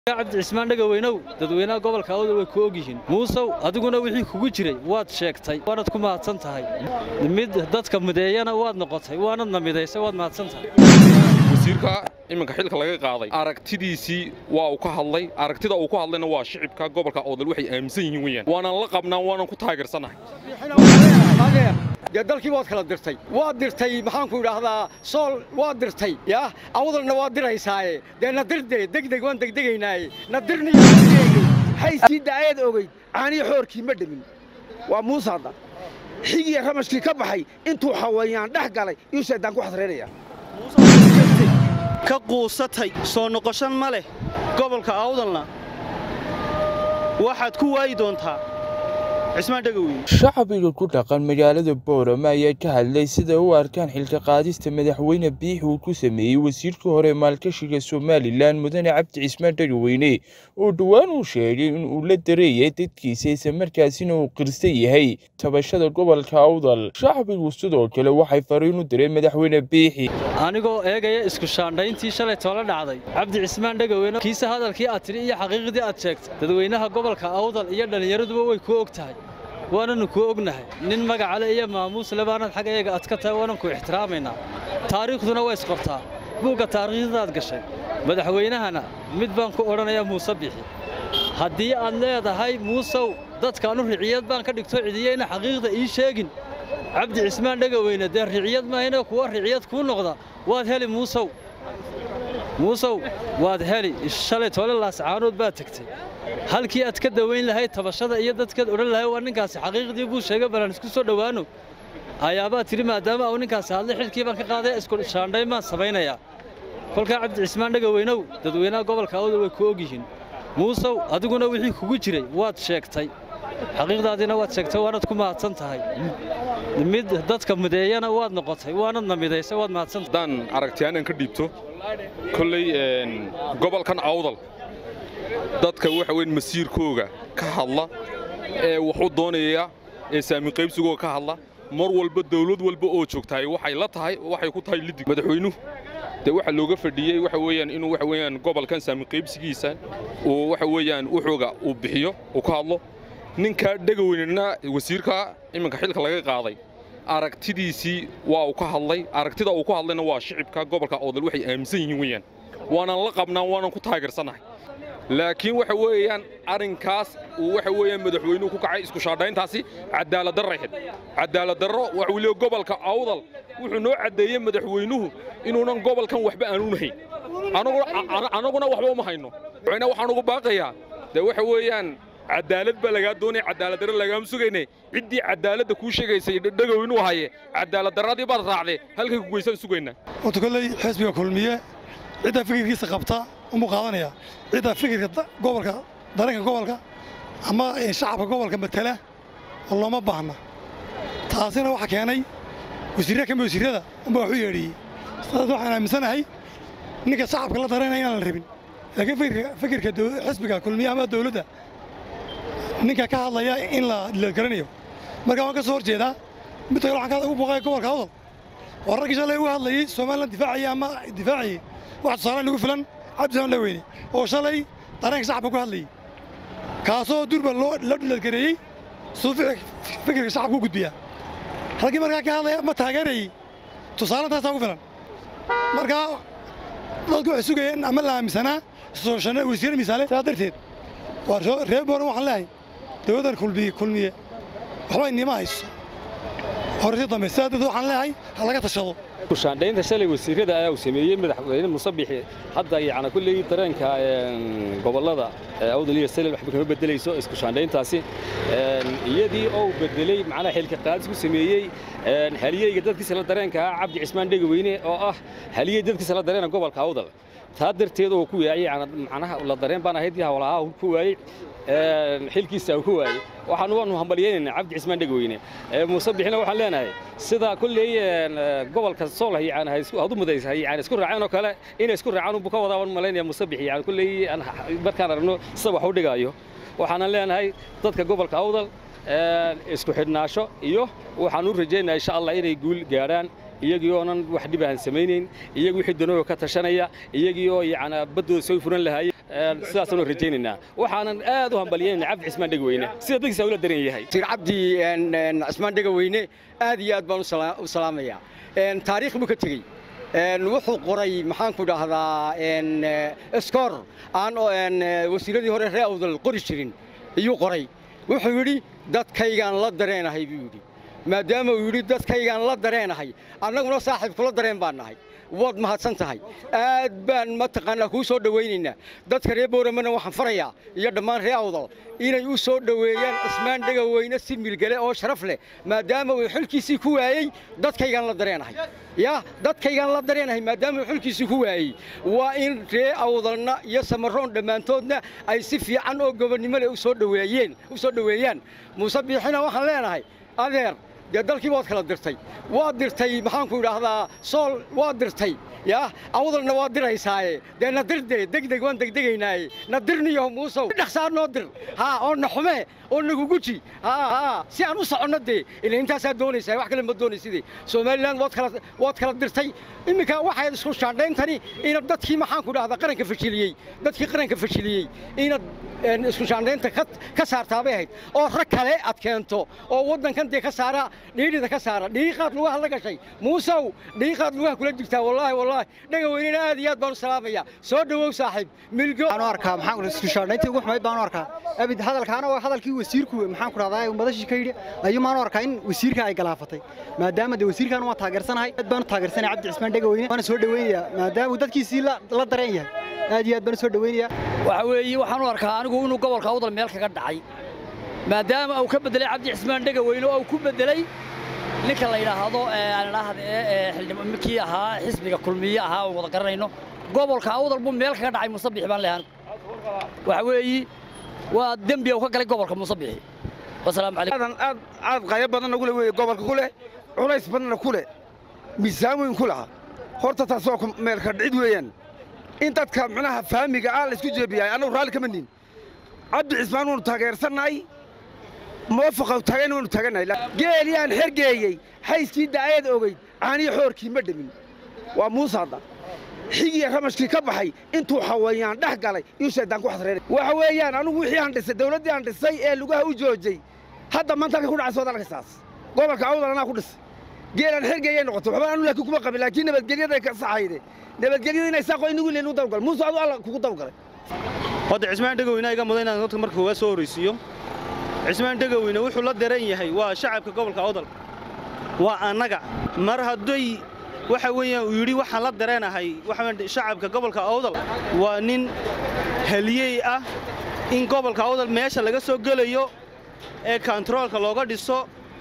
cabdi cismaan dhegaweynow dadweynaha gobolka awdal way ku ogyihiin muusow adiguna wixii kugu jiray waad sheegtay waanad ku mahadsan tahay mid dadka mideeyana waad noqotay waanadna midaysay waad mahadsan tahay wasiirka iminka xilka laga qaaday aragtidiisii waa uu ka hadlay aragtida uu ku hadlayna waa shicibka gobolka awdal waxay aaminsan yihiin weyaan waanan la qabnaan waanan ku taageersannahay dee dalkii waad kala dirtay waad dirtay maxaanku idhaahdaa sool waad dirtay yaa awdalna waad diraysaaye dee na dirdee degdeg waan degdegaynaaye na dirniyo haysii daayad ogeyd caanii xoorkii ma dhemin waa muusaada xigiya ramashkii ka baxay intuu xawayaan dhex galay iyuu shaydaan ku xasraynaya ka quusatay soo noqoshan ma leh gobolka awdalna waxaad ku waayi doontaa cismaan dhegaweyne shacbiga ku dhaqan magaalada boorama ayaa ka hadlay sida u arkaan xilka qaadista madaxweyne biix uu ku sameeyey wasiirkii hore maalgashiga somalilan mudane cabdi cismaan dhegaweyne oo dhowaan uu sheegay in uu la dareeyay dadkiisa islamarkaasina uu qirsan yahay tabashada gobolka awdal shacbigu sidoo kale waxay fariin u direen madaxweyne biixi anigoo eegaya isku shaandhayntii shalay toola dhacday cabdi cismaan dhegaweyne kiise hadalkii aad tidhi iyo xaqiiqdii aad sheegtay dadweynaha gobolka awdal iyo dhallinyaraduba way ku og tahay waananu kuu ognahay nin magacale iyo maamuusle baanad xag eega ad ka tahay waanan ku ixtiraamaynaa taariikhduna waa isqortaa buugga taariikhdadaad gashay madaxweynahana mid baan ku odhanayaa muuse bixi haddii aad leedahay muusow dadkaanu riciyad baan ka dhigto cidiyeyna xaqiiqda ii sheegin cabdi cismaan dhegaweyne dee riciyad mahayne kuwa riciyad kuu noqda waad heli muusow muusow waad heli shalay toole laascaanood baad tegtay halkii aad ka dawayn lahayd tabashada iyo dadkaad odhan lahay waa ninkaasi xaqiiqdii buu sheegay balaan isku soo dhowaano ayaabaad tidhi maadaama uu ninkaasi hadlay xilkii baan ka qaaday isku shaandhayn baan samaynayaa kolkaa cabdi cismaan dhegaweynow dadweynaha gobolka awdal way ku ogyihiin muusow adiguna wixii kugu jiray waad sheegtay xaqiiqdaadiina waad sheegtay waanad ku mahadsan tahay mid dadka mideeyana waad noqotay waanadna midaysay waad mahadsan tahay haddaan aragtiyaanan ka dhiibto kolley gobolkan awdal dadka waxa weyn masiirkooga ka hadla ee waxu doonaya ee saami qaybsigooga ka hadla mar walba dawlad walba oo joogtahay waxay la tahay waxay ku tahay lidig madaxweynuhu dee waxa looga fadhiyey waxa weeyaan inuu waxa weeyaan gobolkan saami qaybsigiisa uu waxa weeyaan wuxuuga uu bixiyo uu ka hadlo ninkaa dhegaweynena wasiirka iminka xilka laga qaaday aragtidiisii waa uu ka hadlay aragtida uu ku hadlayna waa shicibka gobolka awdal waxay aaminsan yihiin weeyaan waanan la qabnaan waanan ku taageersannahay laakiin waxa weeyaan arrinkaas uu waxa weeyaan madaxweynuhu ku kacay isku shaadhayntaasi cadaaladdarray xid cadaaladdarro waxa uu leeyahay gobolka awdal wuxuu noo caddeeyey madaxweynuhu inuunan gobolkan waxba aanuun hayn anaguna waxba uma hayno madaxweynaha waxaan ugu baaqayaa dee waxa weeyaan cadaalad baa lagaa doonaya cadaaladdarra lagaama sugayne ciddii cadaaladda kuu sheegaysay dhegow inuu haye cadaaladdarradii baad raacdee halkay ku geysaan sugaynaa horta kolley xisbiga kulmiye ciddaa fikirkiisa qabta umuu qaadanaya ciddaa fikirka gobolka dareenka gobolka ama shacabka gobolka matala oo looma baahna taasina waxaa keenay wasiirra ka mid wasiirrada unbaa waxu yeedhiyey sidaas waxaan aaminsanahay ninka shacabka la dareynaya inaan la rabin laakiin fikirka xisbiga kulmiye ama dawladda ninka ka hadlaya in la garanayo marka waan ka soo hor jeedaa mid kale waxaan ugu booqaya gobolka awdal waa raggii shalay uga hadlayey somalilan difaacaya ama difaacayey wax tusaalaan lagu filan cabdisaan dhaweyne oo shalay dareenka shacabka ku hadlayey kaasoo durba loo dhiladgareeyey siduu fikirka shacabka u gudbiyaa raggii markaa ka hadlaya ma taageerayey tusaalantaasaa ugu filan markaa dadku waxay sugayeen ama la aaminsanaa wasiir misaale sidaa darteed waa reer booran waxaan leehay dawladdan kulmiye kulmiye waxba inima hayso horeysi dambe sidaa darteed waxaan leehay ha laga tashado kushaandhaynta shalay wasiirrada ayaa uu sameeyey madaxweyne musabixi hadda yacni kulley dareenka gobollada awdal iyo salel waxba kama beddelayso isku shaandhayntaasi iyadii oo uu beddeley macnaha xilka qaadis ku sameeyey haliyeyga dadkiisa la dareenka ah cabdi cismaan dhegaweyne oo ah haliyey dadkiisa la dareena gobolka awdal taa darteed oo ku waayey macnaha la dareen baan ahayd hawlaha ku waayey xilkiisa uu ku waayey waxaan waanu hambalyaynaynaa cabdi cismaan dhegaweyne muuse bixina waxaan leenahay sida kulley gobolka sool yani hadu mudaysa yani isku raaceen oo kale inay isku raacaan unbu ka wadaa waan malaynaya muuse bixi yani kulley markaan aragno sida wax u dhigaayo waxaanan leenahay dadka gobolka awdal isku xidhnaasho iyo waxaan u rajaynaya insha allah inay guul gaadhaan iyagii oonan wax dhib aan samaynayn iyagii wixii danooga ka tashanaya iyagii oo yacni baddooda soo furan lahaayeen sidaasaanu rajaynaynaa waxaanan aad u hambalyeynayna cabdi cismaan dhegweyne sida dadkiisa ula daran yahay sir cabdi cismaan dhegaweyne aad iyo aad baan u salaamayaa taariikh buu ka tegey wuxuu qoray maxaanku dhahdaa skor aan wasiiradii hore ree awdal qori jirin iyuu qoray wuxuu yidhi dadkaygaan la dareenahay buu yidhi maadaama uu yidhi dadkaygaan la dareenahay annaguna saaxiib kula dareen baan nahay waad mahadsan tahay aad baan mataqaanaa kuu soo dhowaynaynaa dadka reer booramana waxaan farayaa iyo dhammaan ree awdal inay u soo dhoweeyaan cismaan dhegaweyne si milgale oo sharaf leh maadaama uu xilkiisii ku waayey dadkaygaan la dareenahay ya dadkaygaan la dareenahay maadaama uu xilkiisii ku waayey waa in ree awdalna iyo samaroon dhammaantoodna ay si fiican oo gobonnimo leh usoo dhoweeyeen u soo dhoweeyaan muuse biixina waxaan leenahay adeer dee dalkii waad kala dirtay waad dirtay maxaanku idhaahdaa sool waad dirtay yaa awdalna waad diraysaaye dee na dirde degdeg waan degdegaynaaye na dirniyo muusow dhaqsaa noo dir haa oo na xume oo nagu guji haa haa si aan u soconno dee ila intaasaa doonaysaa wax kale ma doonayside somalilan waad kala waad kala dirtay iminka waxayd isku shaandhayntani inaad dadkii maxaanku idhahdaa qaranka fashiliyey dadkii qaranka fashiliyey inaad isku shaandhaynta ka saartaabay ahayd oo rag kale aad keento oo waddankan dee ka saara dhiidhida ka saara dhiiqaad lugaha la gashay muusow dhiiqaad lugaha kula jirtaa wallaahi wallaahi dhagaweynena aad iyo aad baan u salaamayaa soo dhowow saaxiib milgo waxaan u arkaa maxaan isku shaandhayntii ugu xumayd baan u arkaa abid hadalkaana waa hadalkii wasiirku maxaan ku rahdaa madashii ka yidhi ayuu maan u arkaa in wasiirka ay galaafatay maadaama dee wasiirkan waa taageersanahay aad baan u taageersanaya cabdi cismaan dhegaweyne waana soo dhoweynayaa maadaama uu dadkiisii la dareen yahay aad iyo aad baan u soo dhoweynayaa waxa weeye waxaan u arkaa anigu inuu gobolka awdal meel kaga dhacay maadaama uu ka beddelay cabdi cismaan dhegaweyne oo uu ku beddelay ninka la yidhaahdo kii ahaa xisbiga kulmiye ahaa oon wada garanayno gobolka awdal buu meel kaga dhacay musabix baan leehan waxa weeye waa dembi uu ka galay gobolka musabixi wasalaamu calaykum aad aad qayo badanna ku leh weeye gobolka ku leh culays badanna ku leh miisaan weyn ku laha horta taas waa meelka dhicid weeyaan in dadka micnaha fahmiga ah la isku jeebiyahay annagu raalli kama nin cabdi cismaan waanu taageersannahay moofaqa taagan waanu taagannahay geelii aan xergeeyey hayskii da'ayeed ogeyd caaniyo xoorkii ma dhemin waa muuse hadda xigii ramashkii ka baxay intuu xawayaan dhex galay iyuu shaydaan ku xasreeray waxa weeyaan anugu wixii aan dhisay dawladdii aan dhisay ee lugaha u joojay hadda maanta halka ku dhacay soodalka saas gobolka awdal anaa ku dhisay geelaan xergeeyay noqotay waxba anu laakiin kuma qabin laakiin nabadgelyada ka saxayde nabadgelyada inay saaqo inagu leenu u dawgalay muuse adu alla kugu dawgalay hadda cismaan dhegaweyne iga mudan inaan dadka marka koowaad soo horraysiiyo cismaan dhegaweyne wuxuu la daran yahay waa shacabka gobolka awdal waa annaga mar hadday waxa weeyaan uu yidhi waxaan la dareenahay waxa shacabka gobolka awdal waa nin haliyey ah in gobolka awdal meesha laga soo gelayo ee kontaroolka looga dhiso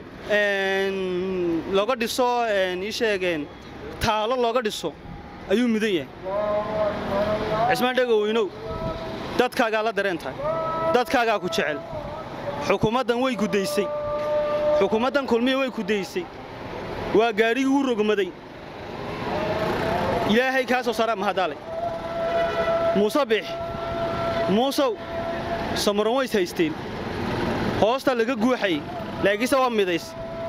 looga dhiso ii sheegeen taalo looga dhiso ayuu mudan yahay cismaan dhegaweynow dadkaagaa la dareen tahay dadkaagaa ku jecel xukuumaddan way gudaysay xukuumaddan kulmiya way gudaysay waa gaadhigii u rogmaday ilaahay kaa soo saaraa mahadaale muuse biix muusow samaron ways haysteen hoosta laga guuxayay laakiinse waa midays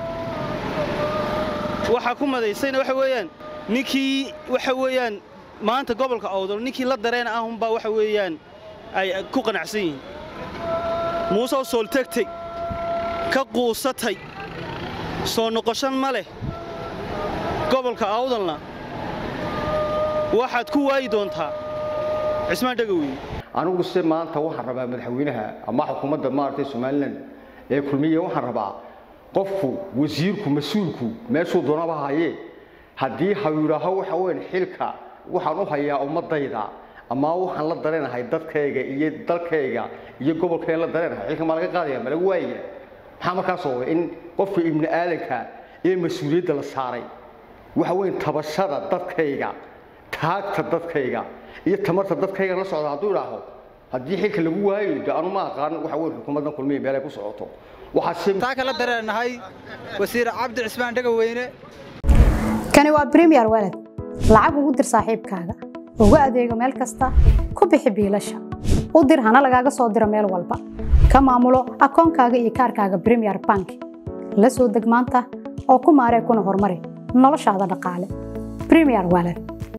waxaa ku madaysayna waxa weeyaan ninkii waxa weeyaan maanta gobolka awdal ninkii la dareen ahunbaa waxa weeyaan ay ku qanacsan yihiin muuseoo sooltegtay ka quusatay soo noqoshan ma leh gobolka awdalna waxaad ku waayi doontaa cismaan dhegaweyne anigu se maanta waxaan rabaa madaxweynaha ama xukuumadda maaragtay somalilan ee kulmiya waxaan rabaa qofku wasiirku mas-uulku meeshuu doonaba hayee haddii ha yidhaaho waxa weyn xilka waxaan u hayaa ummadayda ama waxaan la dareenahay dadkayga iyo dalkayga iyo gobolkayga la dareenahay xilka maa laga qaadaya ma laga waayaya maxaa markaas oo in qofka ibni aadanka ee mas-uuliyadda la saaray waxa weyn tabashada dadkayga taagta dadkayga iyo tamarta dadkayga la socda hadduu idhaaho haddii xilka lagu waayo de anu ma aqaan waxa weyn xukuumaddan kulmiya meel ay ku socoto taa kala dareenahay wasiir cabdi cismaan dhegaweyne kani waa bremiyer walad lacag ugu dir saaxiibkaaga ugu adeego meel kasta ku bixi biilasha u dir hana lagaaga soo diro meel walba ka maamulo akoonkaaga iyo kaarkaaga bremiyer bank la soo deg maanta oo ku maaree kuna horumari noloshaada dhaqaale bremiyer walad